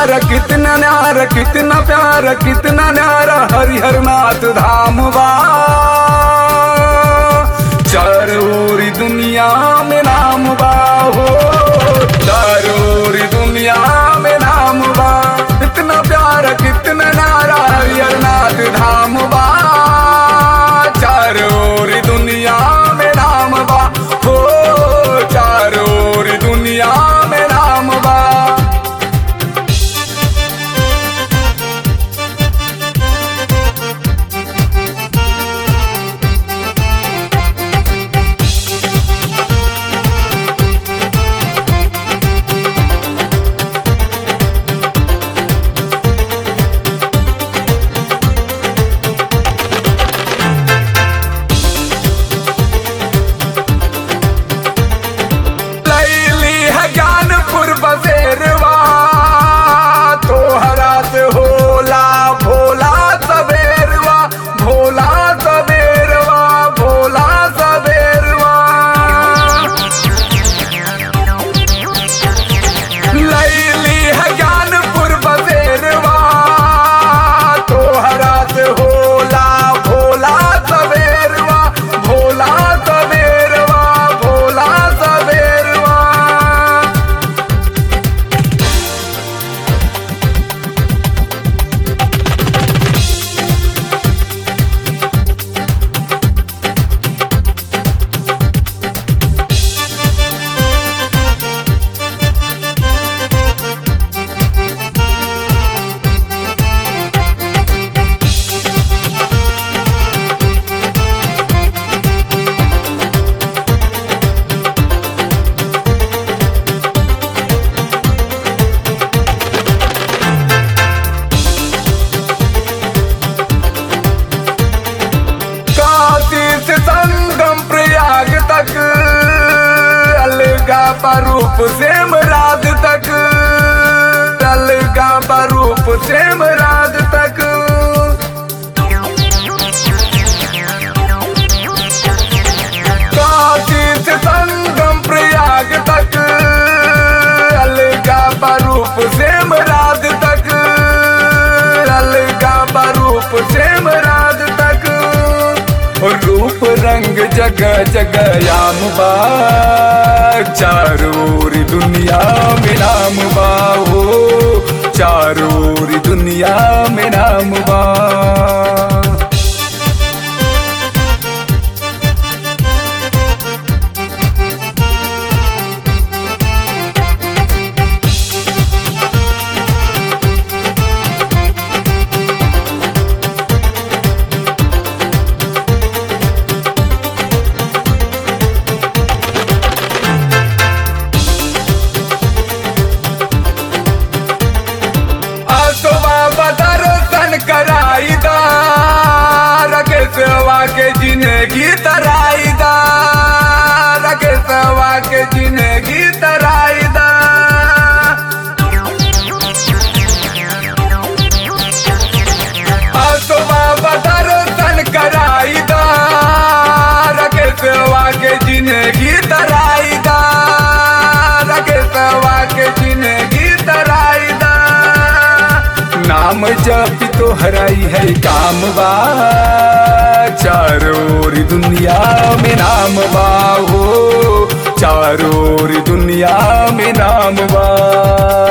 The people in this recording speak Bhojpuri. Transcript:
प्यारा कितना न्यारा कितना प्यारा कितना न्यारा हरिहर नाथ धाम बा चारोरी दुनिया में नाम बा हो चारोरी दुनिया में नाम बा कितना प्यारा कितना न्यारा हरिहर नाथ धाम बा चारोरी दुनिया में नाम बा हो चारोरी दुनिया में नाम बा लैली है ज्ञानपुर बसेरवा तोहरा से होला भोला सबेरवा भोला सबेरवा भोला सबेरवा लैली है ज्ञानपुर बसेरवा तोहरा से होला भोला सबेरवा भोला सबेरवा भोला सबेरवा काशी से संगम प्रयाग तक अलगा रूप सेम राग तक अलगा रूप सेम राग तक काशी से संगम प्रयाग तक अलगा रूप सेम राग तक अलगा रूप सेम राग तक रूप रंग जगह जगह याम बा चारोर दुनिया में नाम बा हो चारोर दुनिया में नाम बा आसवा बदरसन कराई दा रकेशवा के जिंदगी तराई दा रकेशवा के जिंदगी तराई दा आसवा बदरसन कराई दा रकेशवा के जिंदगी तराई दा रकेशवा के जिंदगी तराई दा नाम जप तो हराई है काम बा चारोर दुनिया में नाम बा हो चारोर दुनिया में नाम बा